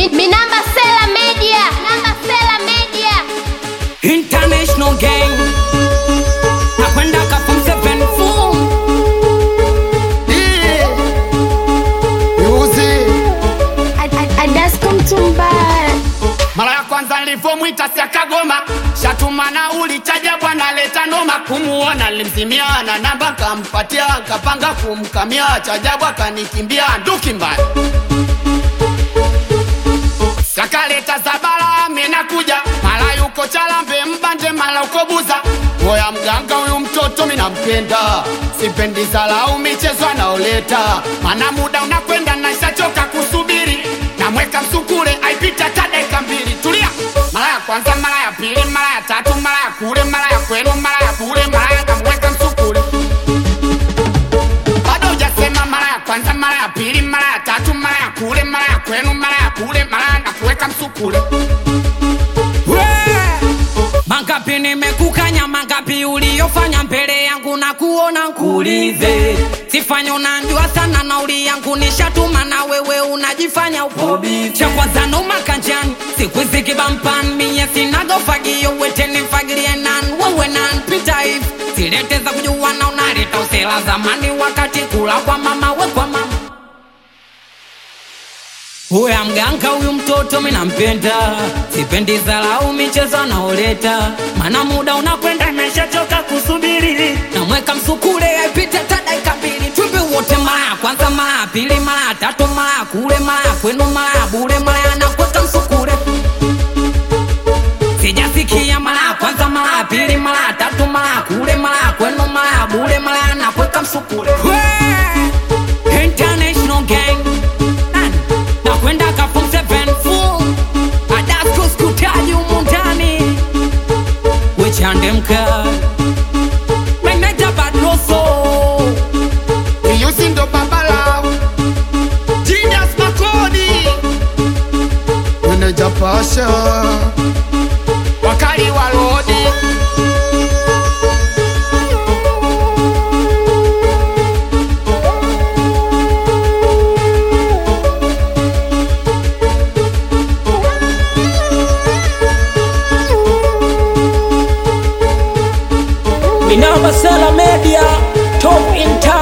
Mi, mi namba Sela Media. Namba Sela Media. International gang nakwenda kafum seven fool Adasko Mtumbaya. mara ya kwanza nilivyomwita siakagoma shatuma na ulichaja bwana leta noma kumuona limzimia na namba kampatia kapanga kumkamia chajabu akanikimbia nduki mbaya sakaleta zabala minakuja mara yuko chalambe mbande mara uko buza oya mganga huyu mtoto minampenda sipendi zalau michezo anaoleta mana muda unakwenda nashachoka kusubiri namweka msukule aipita hata dakika mbili tulia mara ya kwanza mara ya pili mara ya tatu mara ya kule mara ya kwenu mara ya kule mara ya namweka msukule bado hujasema mara ya kwanza mara ya pili mara ya tatu mara ya kule mara ya kwenu mara ya kule mara ya nakuweka msukule mangapi nimekukanya mangapi uliyofanya mbele yangu na kuona nkuulize sifanya unanjua sana nauli yangu nishatuma na wewe unajifanya upobi cha kwanza noma kanjani siku hizi kibampan miye sinagofagio weteni mfagilie nan wewe nan pita hivi silete za kujua na unaleta usela zamani wakati kula kwa mama we kwa mama Huya mganga huyu mtoto minampenda, sipendi zalau michezo anaoleta, mana muda unakwenda nimeshachoka kusubiri, namweka msukule aipite hata dakika mbili, twimbe wote mara ya kwanza, mara ya pili, mara ya tatu, mara ya kule, mara ya kwenu, mara ya bure, mara ya nakweka msukule sijasikia mara ya kwanza, mara ya pili, mara ya tatu, mara ya kule, mara ya kwenu, mara ya bure, mara ya nakweka msukule Wee! International gang Nani? nakwenda kafum seven full adasko skutaji humu ndani wechande mkali meneja badloso iyusi ndo babala Genius makodi meneja pasha wakali wa lodi Minamba Sela Media, top in town.